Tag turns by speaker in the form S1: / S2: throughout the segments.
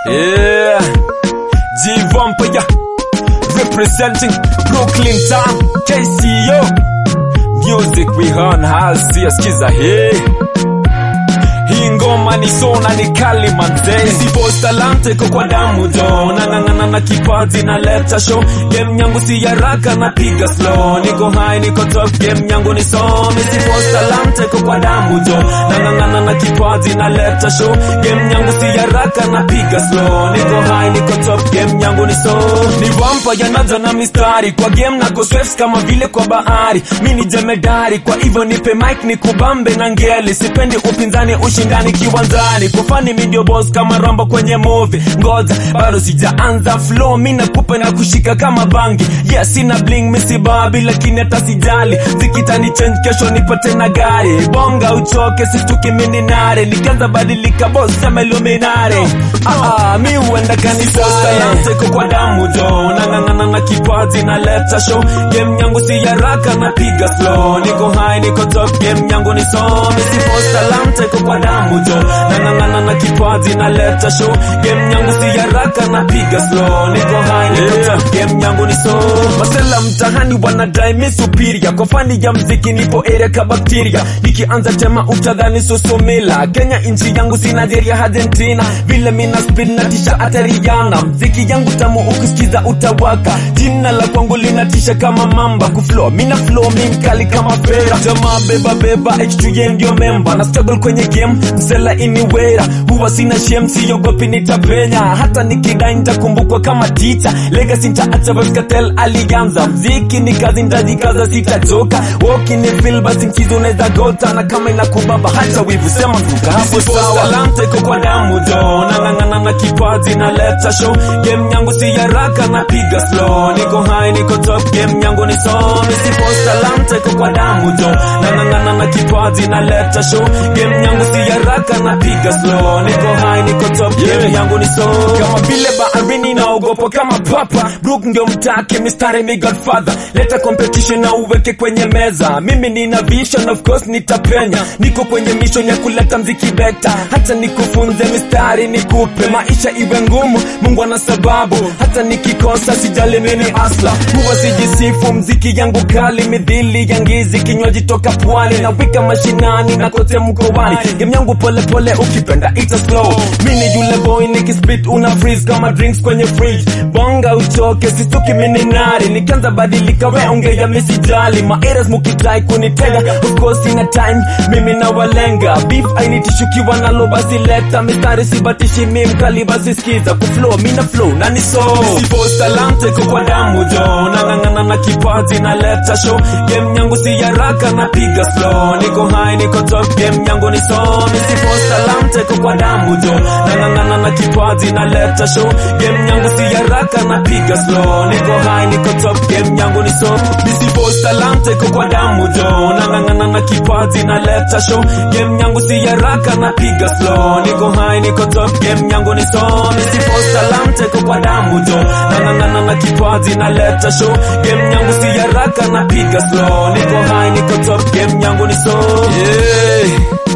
S1: Yeah, G Vampire representing Brooklyn Town, KCO. Music we on hasia, skiza hii hii ngoma ni sona ni kali manze Sipos talante iko kwa damu jo nang'ang'ana na kipaji na leta show game yangu si haraka napiga slow niko high niko top game yangu ni some Sipos talante iko kwa damu jo nang'ang'ana na kipaji na leta show game yangu si haraka napiga slow niko high niko top game yangu ni so ni vampa yanaza na mistari kwa game nako swaves kama vile kwa bahari mi ni jemedari kwa hivyo nipe mic ni kubambe na ngeli sipendi upinzani ushindani kiwanzani kufani midio boss kama rambo kwenye movie ngoja bado sijaanza flow mi nakupa na kushika kama bangi yes sina bling misibabi lakini hata sijali zikitani change kesho nipate na gari bonga uchoke sistuki mininare nikianza badilika boss sema iluminare ah, ah, mi huenda kanisa talante iko kwa damu jo nang'ang'ana na kipaji na leta show game yangu si haraka napiga slow niko high niko top game yangu ni so misipos talante iko kwa damu jo nang'ang'ana na kipaji na leta show game yangu si haraka napiga slow niko high niko top game yangu ni so masela mtahani wanadai mi superior kwa fani ya mziki nipo area ka bakteria nikianza tema utadhani susumila Kenya nchi yangu si Nigeria Argentina vile mina spin na tisha atariana mziki yangu tamu ukisikiza utawaka jina la kwangu linatisha kama mamba kuflow mina flow mi mkali kama pera jamaa beba beba H2 ndio memba na struggle kwenye game msela iniwera huwa sina shem siogopi nitapenya hata nikidai nitakumbukwa kama teacher legacy nitaacha Baskatel alianza mziki ni kazi ndajikaza sitachoka woki ni feel basi mchizo unaweza gota na kama inakubamba hata wivu sema kuka hapo sawa talanta iko kwa damu jo nang'ang'ana na kipaji na leta show game yangu si haraka napiga slow niko high niko top game yangu ni so misipos talanta iko kwa damu jo nang'ang'ana na kipaji na leta show game yangu si haraka napiga slow niko high niko top game yangu ni so kama vile baharini naogopa kama papa brook ndio mtake mistari mi godfather leta competition na uweke kwenye meza mimi nina vision of course nitapenya niko kwenye mission ya kuleta mziki beta hata nikufunze mistari nikupe maisha iwe ngumu mungu ana sababu hata nikikosa sijali mimi asla huwa sijisifu mziki yangu kali midhili ya ngizi kinywaji toka pwani na wika mashinani na kote mkoani game yangu pole pole ukipenda ita slow mini yule boy nikispit una freeze kama drinks kwenye fridge bonga uchoke sistuki mininari nikianza badilika we ongea misijali maeras mukidai kunitega of course ina time mimi na walenga beef ainitishukiwa nalo basi leta mistari sibatishi mi mkali basi skiza kuflow mina flow na ni so sipos talante iko kwa damu jo nang'ang'ana na kipaji na leta show game yangu si haraka napiga slow niko high niko top game yangu ni so misipos talante iko kwa damu jo nang'ang'ana na kipaji na leta show game yangu si haraka napiga slow niko high niko top game yangu ni so misipos talante iko kwa damu jo nang'ang'ana na kipaji na leta show game yangu si haraka napiga slow niko high niko top game yangu ni so misipos talante iko kwa damu jo nang'ang'ana na kipaji na leta show game yangu si haraka napiga slow niko high niko top game yangu ni so yeah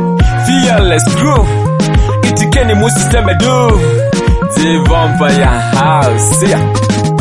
S1: fearless crew itikeni musiseme du The Vampire House yeah.